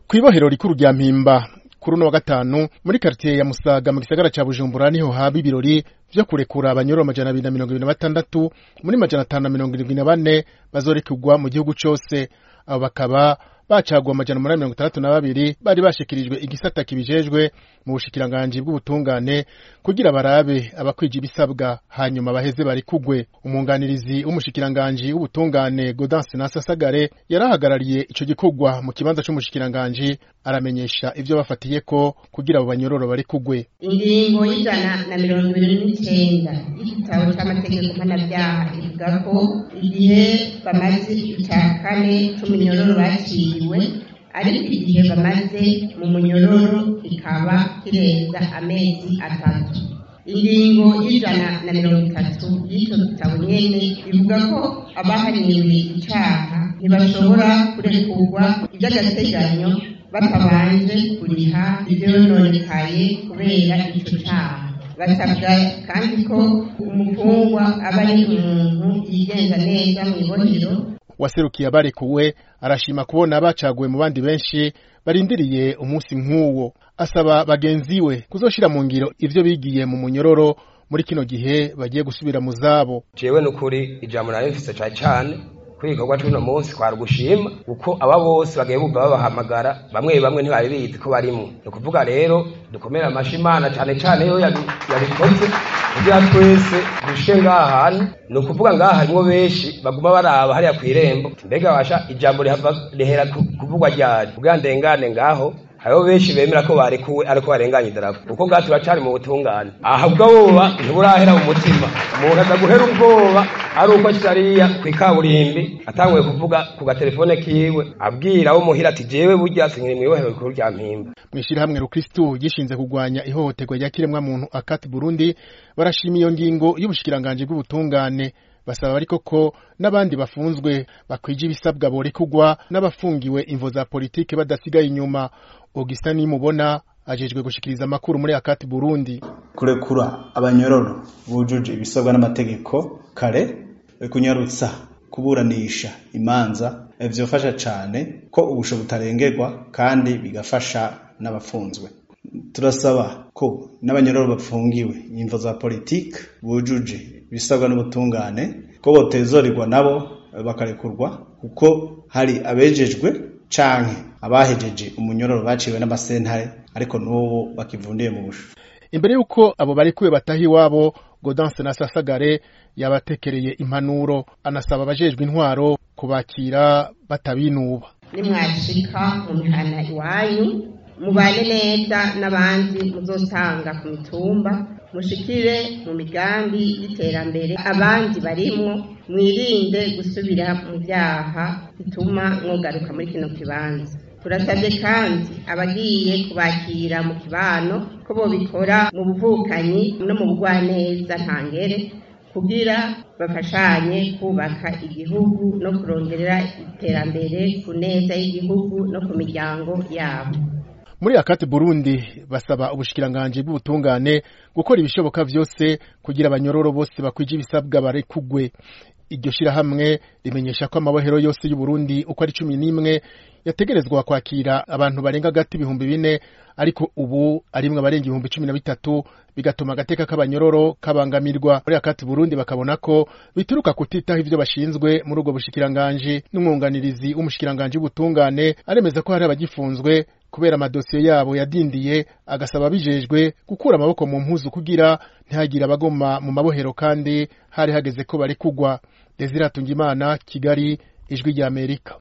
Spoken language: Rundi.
kw'ibohero rikuru rya mpimba kuri uno wa gatanu muri karitiye ya musaga mu gisagara ca bujumbura niho haba ibirori vyo kurekura abanyororo amajana abiri na mirongo ibiri na batandatu muri majana atanu na mirongo irindwi na bane bazorekurwa mu gihugu cose abo bakaba bacaguwe amajana umunani mirongo itandatu na babiri bari bashikirijwe igisata kibijejwe mu bushikiranganji bw'ubutungane kugira barabe abakwije ibisabwa hanyuma baheze barikugwe umwunganirizi w'umushikiranganji w'ubutungane Gaudence Nasasagare yarahagarariye ico gikorwa mu kibanza c'umushikiranganji aramenyesha ivyo bafatiyeko kugira abo banyororo barikugwe ingingo y'ijana na mirongo ibiri n'icenda y'igitabo c'amategeko mpanavyaha ivuga ko igihe bamaze ica kane c'umunyororo baciriwe ariko igihe bamaze mu munyororo kikaba kirenza amezi atatu ingingo y'ijana na mirongo itatu y'ico gitabo nyene ivuga ko abahaniwe icaha ntibashobora kurekurwa ivy'agateganyo batabanje kuriha ivyononekaye kubera ico caha basabwa kandi ko umufungwa aba ari umuntu yigenza neza mw'ibohero waserukiye abarekuwe arashima kubona bacaguwe mu bandi benshi barindiriye umunsi nk'uwo asaba bagenzi we kuzoshira mu ngiro ivyo bigiye mu munyororo muri kino gihe bagiye gusubira mu zabo jewe nukuri ijambo nari mfise cane cane kuri igikorwa c'uno munsi kwari ugushima kuko aba bose bagiye bumva babahamagara bamwe bamwe ntibari bizi ko barimwo ni ukuvuga rero dukomere amashi imana cane cane yo yabikoze kugira twese dushe ngaha hantu ni ukuvuga ngaha harimwo benshi baguma baraba hariya kw'irembo mbega basha ijambo rihera kuvugwa ryari kugira ndengane ngaho hariho benshi bemera ko barekuwe ariko barenganye idarapo kuko ngaha turacari mu butungane aha ubwoba ntiburahera mu mutima umuntu aza guhera ubwoba ari uko kitariya kw'ikaburimbi atanguye kuvuga ku gatelefone kiwe abwira abo muhira ati jewe burya sinkiri mw'ibohero rikuru rya mpimba mw'ishirahamwe rukristu gishinze kurwanya ihohoterwa rya kiremwa muntu akati burundi barashima iyo ngingo y'ubushikiranganji bw'ubutungane basaba ariko ko n'abandi bafunzwe bakwije ibisabwa borekugwa n'abafungiwe imvo za politike badasigaye inyuma Augustin nimubona ajejwe gushikiriza amakuru muri akati Burundi kurekura abanyororo bujuje ibisabwa n'amategeko kare kunyarutsa kuburanisha imanza vyofasha cane ko ubusho butarengerwa kandi bigafasha n'abafunzwe turasaba ko n'abanyororo bafungiwe imvo za politike bujuje ibisabwa n'ubutungane ko botezorirwa nabo bakarekurwa kuko hari abejejwe canke abahejeje umunyororo baciwe n'amasentare ariko n'ubu bakivundiye mu busho imbere y'uko abo barekuwe bataha iwabo Gaudence Nasasagare yabatekereye impanuro anasaba abajejwe intwaro kubakira batabinuba nimwashika mu mihana iwanyu mubane neza n'abandi muzosanga ku mitumba mushikire mu migambi y'iterambere abandi barimwo mwirinde gusubira mu byaha bituma mwogaruka muri kino kibanza turasabye kandi abagiye kubakira mu kibano ko bobikora mu buvukanyi no mu bugwaneza ntangere kugira bafashanye kubaka igihugu no kurongerera iterambere ku neza y'igihugu no ku miryango yabo muri akati Burundi basaba ubushikiranganji bw'ubutungane gukora ibishoboka vyose kugira abanyororo bose bakwije ibisabwa barekugwe iryo shirahamwe rimenyesha ko amabohero yose y'u Burundi uko ari cumi n'imwe yategerezwa kwakira abantu barenga gati ibihumbi bine ariko ubu arimwe abarenga ibihumbi cumi na bitatu bigatuma agateka k'abanyororo kabangamirwa muri akati Burundi bakabona ko bituruka kutitaho ivyo bashinzwe muri ubwo bushikiranganji n'umwunganirizi w'umushikiranganji w'ubutungane aremeza ko hari abagifunzwe kubera amadosiye yabo yadindiye agasaba bijejwe gukura amaboko mu mpuzu kugira ntihagire abagoma mu mabohero kandi hari hageze ko bari kugwa Desire Tungimana Kigali ijwi rya Amerika